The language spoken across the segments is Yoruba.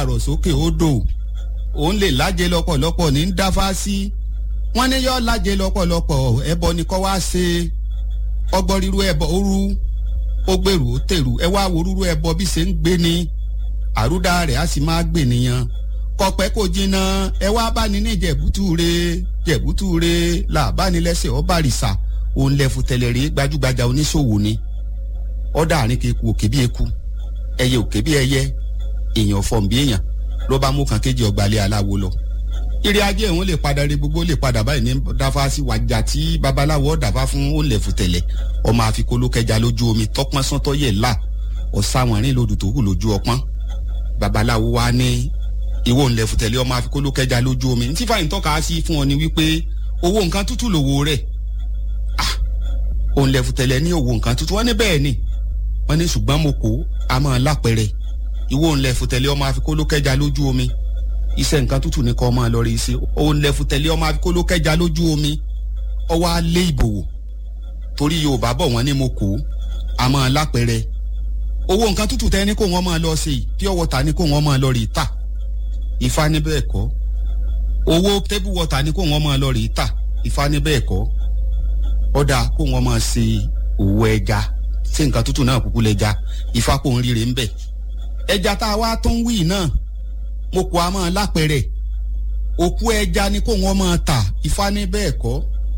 àrò sókè odò òun lè lájẹ lọ́pọ̀lọpọ̀ ní dáfá sí wọ́n ní yọ lájẹ lọ́pọ̀lọpọ̀ ẹbọ ni kọ́ wá ṣe ọgbọ́n ríru ẹbọ òru ó gbèrú ó tèrú ẹ wá wo rúru ẹbọ bí ṣe ń gbé ni àrúdá rẹ̀ á sì máa gbè nìyẹn kọpẹ́ kò jìnnà ẹ wá bá ní ní jẹ̀bútúre jẹ̀bútúre làbánilẹ́sẹ̀ ọ̀bàrìṣà òun lẹ́fu tẹ̀lẹ̀rẹ́ gbajúgbajà oníṣòwò ni ọ̀dà àárín keku òkè bí eku ẹyẹ òkè bí ẹyẹ èèyàn fọ̀n bí èèyàn ló bá mú kan kéjì ọgbàlẹ̀ aláwo lọ ìrì ajé òun lè padà rí gbogbo lè padà báyìí ní dáfá sí wájà tí babaláwo ọ̀dàfá fún ó lẹ̀fu tẹ̀lẹ̀ ọmọ àfikún ló kẹja lójú omi tọpọ́n sọ́tọ́ yẹ̀ là ọ̀sáwọn rìn lòdù tó hù lójú ọpọ́n babaláwo wa ní ìwọ ńlẹ̀ fùtẹ̀lẹ́ ọmọ àfikún ló kẹja lójú omi ntí fàyín tọ́ka sí fún ọ ni wípé owó nǹkan tútù lòwò rẹ̀ ah òun lẹ̀ fùtẹ̀lẹ́ ní owó nǹkan tútù wọ́n ní bẹ́ẹ̀ ni wọ́n ní ṣùgbọ́n mo kó a máa lápẹ̀rẹ̀ ìwọ ńlẹ̀ fùtẹ̀lẹ́ ọmọ àfikún ló kẹja lójú omi iṣẹ́ nǹkan tútù ní kọ́ máa lọ rí iṣẹ́ òun lẹ̀ fùtẹ̀lẹ́ ọmọ àfikún ló kẹja lójú omi ọwọ́ alẹ́ ìbòwò torí Yorùbá bọ̀ wọ́n ní mo kó a máa lápẹ̀rẹ̀ owó nǹkan tútù tẹ́ ní kó wọ́n máa lọ sí pure water ní kó wọ́n máa lọ rí ta ifá ní bẹ́ẹ̀ kọ́ owó table water ní kó wọ́n máa lọ rí ta ifá ní bẹ́ẹ̀ kọ́ ọ̀dà kó wọ́n máa ṣe òwò ẹja ṣé nǹkan tútù náà kúkú lẹ́ja ifá kò ń ríre ń bẹ̀ ẹja tá a wá tó ń wí náà mo kọ́ a máa lápẹ̀rẹ̀ òkú ẹja ní kó wọ́n máa tà ifá ní bẹ́ẹ̀ kọ́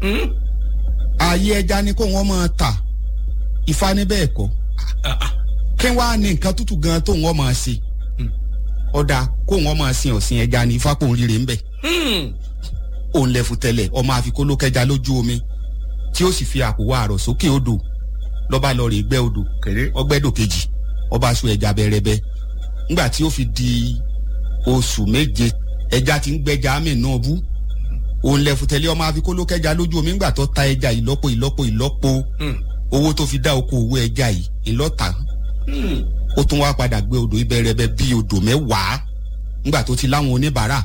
ààyè ẹja ní kó wọ́n máa tà ifá ní bẹ́ẹ̀ kọ́ kí wàá ní nǹkan tútù gan tó wọ́n máa ṣe ọ̀dà kó wọ́n máa sin ọ̀sìn ẹja ní ifá kò ń ríre ń bẹ̀ òun lẹ́fu tẹ́lẹ̀ ọmọ àfikún ló kẹja lójú omi tí ó sì fi àpò wa àrọ̀ sókè odò lọ́ba lọ rè gbẹ́ odò kéré ọgbẹ́dò kejì ọba sún ẹja bẹ́rẹ́bẹ́ ńgbà tí ó fi di oṣù méje ẹja ti ń gbẹ́ja àmì náà bú òun lẹ́fu tẹ́lẹ̀ ọmọ àfikún ló kẹja lójú omi ńgbà tó ta ẹja ìlọ́po ìlọ́po ìlọ́po owó tó fi dá oko òwò ẹja yìí ìlọ́ta ó tún wá padà gbé odò ìbẹ̀rẹ̀bẹ̀ bíi odò mẹ́wàá ńgbà tó ti láwọn oníbàárà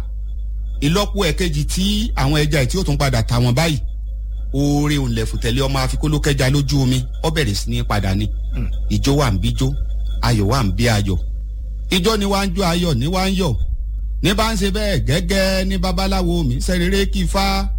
ìlọ́po ẹ̀kejì tí àwọn ẹja yìí tí ó tún padà ta wọn báyìí oore òǹlẹ̀fùtẹ̀lẹ̀ ọmọ àfikólókẹ́ja lójú omi ó bẹ̀rẹ̀ sí ní padà ni ìjó wà ń bíjó ayọ̀ wà ń bí ayọ̀ ìjó ni wá ń jó ayọ̀ ní wá ń yọ̀ ní bá ń ṣe bẹ́ẹ̀ gẹ́gẹ́ ní babaláwo mi sẹ́rẹ̀rẹ́ kí ifá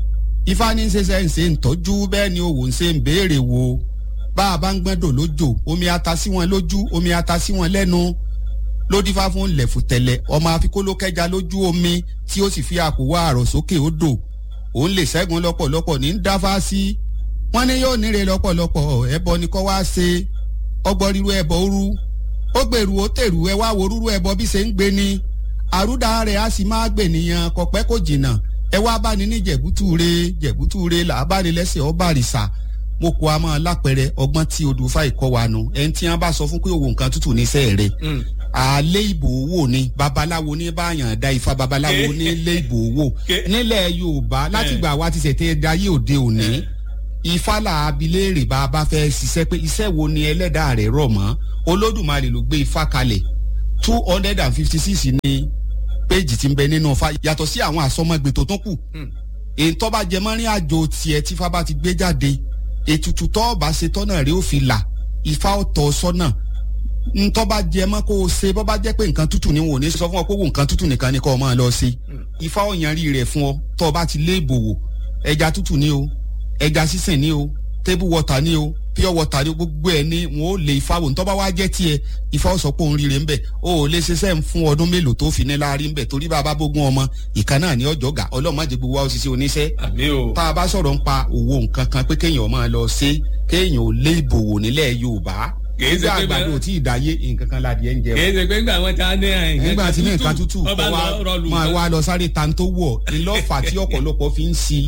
ifá ní ṣe ṣe ń ṣe ń tọ́jú bẹ́ẹ̀ ni òwò ń ṣe ń béèrè wo bá a bá ń gbọ́dọ̀ lójò omi ata sí wọn lójú omi ata sí wọn lẹ́nu lódìfá fún lẹ̀fùtẹ̀lẹ̀ ọmọ àfikólókẹ́ja lójú omi tí ó sì fi àpò wá àrọ̀ sókè odò òun lè ṣẹ́gun lọ́pọ̀lọpọ̀ ní dáfá sí wọ́n ní yóò níre lọ́pọ̀lọpọ̀ ẹbọ ni kọ́ wá ṣe ọgbọ́n ríru ẹbọ òru ó gbèrú ó tèrú ẹ wá wo rúru ẹbọ bí ṣe ń gbé ni àrúdà rẹ̀ á sì máa gbè nìyẹn kọ̀pẹ́ kò jìnnà ẹ wá bá ní ní jẹ̀bútúre jẹ̀bútúre làbáni lẹ́sẹ̀ ọ̀bàrìṣà mo kó a máa lápẹrẹ ọgbọ́n tí odò fáì kọ́ wa nu ẹni tí wọ́n bá sọ fún pé òwò nǹkan tútù ní sẹ́ẹ̀ rẹ̀ àlẹ́ ìbò owó ni babaláwo ní báyàn da ifá babaláwo ní ilé ìbò owó nílẹ̀ yorùbá látìgbà wa ti ṣètè dayé òde òní ifá là abiléèrè bá a bá fẹ́ ṣiṣẹ́ pé iṣẹ́ wo ni ẹlẹ́dàá rẹ̀ rọ̀ mọ́ olódùmarè ló gbé ifá kalẹ̀ two hundred and fifty six ní péjì tí ń bẹ nínú ifá yàtọ̀ sí àwọn àsọmọgbè tó tún kù èyí tó bá jẹ mọ́rin àjò tiẹ̀ tífá bá ti gbé jáde ètùtù tó bá ṣe tọ́nà rẹ̀ ó fi là ifá ọ̀tọ̀ sọ́nà ntọ́ bá jẹ mọ́ kó o ṣe bọ́ bá jẹ́ pé nǹkan tútù ni wò ní sọ fún ọ pé wò nǹkan tútù nìkan ni kọ́ ọ máa lọ ṣe ifá ọ̀yanrí rẹ̀ fún ọ tọ́ ọ bá ti lé ìbòwò ẹja tútù ni o ẹja sísìn ni o table water ni o pure water ni gbogbo ẹ ní wọn ò lè ifá wò ntọ́ bá wá jẹ́ tiẹ̀ ifá ọ̀sọ́ pé òun rí rẹ̀ ń bẹ̀ o ò lè ṣiṣẹ́ ń fún ọdún mélòó tó fi ní láàrin ń bẹ̀ torí bàbá bógún ọmọ ìkan náà ní ọjọ́ gà ọlọ́mọdé gbogbo wa ó ṣiṣẹ́ oníṣẹ́ tá a bá sọ̀rọ̀ ń pa òwò nǹkan kan pé kéèyàn máa lọ ṣe kéèyàn ò lé ìbòwò nílẹ̀ Yorùbá kìí ṣe pé àgbàdo tí ìdáyé nǹkan kan la díẹ̀ ń jẹ o. kìí ṣe pé gbà wọn ta ní àyìn. nígbà tí ní nǹkan tútù ọba rọlù máa wá lọ sáré tan tó wọ̀ ìlọ́fà tí ọ̀pọ̀lọpọ̀ fi ń si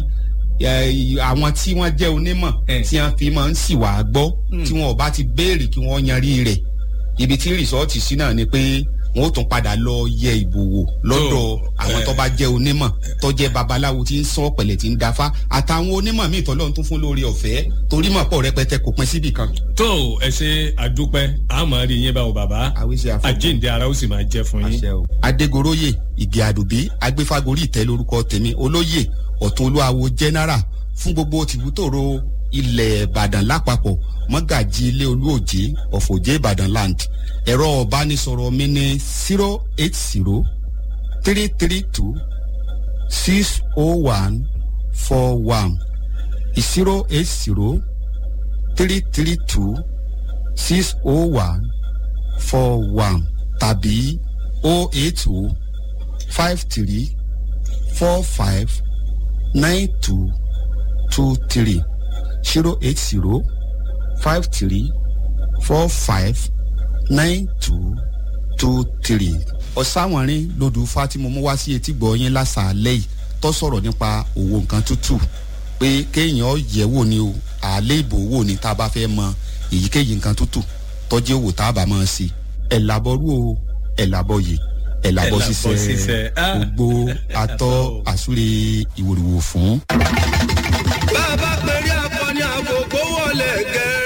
àwọn tí wọ́n jẹ́ onímọ̀ tí wọ́n fi máa ń sì wá gbọ́ tí wọ́n bá ti béèrè kí wọ́n yanrí rẹ̀ ibi tí rìsọ́ọ̀tì sí náà ni pé wọn ó tún padà lọ yẹ ìbò wò lọ́dọ̀ àwọn tó bá jẹ́ onímọ̀ tó jẹ́ babaláwo tí ń sọ pẹ̀lẹ̀ tí ń dáfá àtàwọn onímọ̀ míì tọ́lọ́ tún fún lórí ọ̀fẹ́ torí mọ̀ pọ̀ rẹpẹtẹ kò pín síbì kan. tó ẹ ṣe àdúpẹ́ àmọ́ rí yín báwo bàbá àjíǹde ara ó sì máa jẹ́ fún yín. adégoróyè ìgè àdùbí agbéfágorí ìtẹ́ lórúkọ tèmi olóyè ọ̀tún olúwawo jẹ́nẹ́rà fún gbogbo tìbútòrò ilẹ̀ ìbàdàn lápapọ̀ mọ́gàjì ilé olúòjé ọ̀fọ̀jẹ́ ìbàdàn land ẹ̀rọ ọ̀bánisọ̀rọ̀ mi ní zero eight zero three three two six oh one four one zero eight zero three three two six oh one four one tàbí oh eight oh five three four five nine two two three zero eight zero five three four five nine two two three. ọ̀sáwọ̀nrín lodù fatimu mú wá sí etí gbọ́ yín lásàálẹ̀ yìí tó sọ̀rọ̀ nípa òwò nǹkan tútù pé kéèyàn yẹ̀ wò ni o àlẹ́ ìbò wò ni tá a bá fẹ́ mọ èyíkéyìí nǹkan tútù tọ́jú òwò tá a bá máa ṣe ẹ̀ làbọ̀rú o ẹ̀ làbọ̀ yìí ẹ̀ làbọ̀ ṣiṣẹ́ gbogbo atọ́ àsúre ìwòrìwò fún.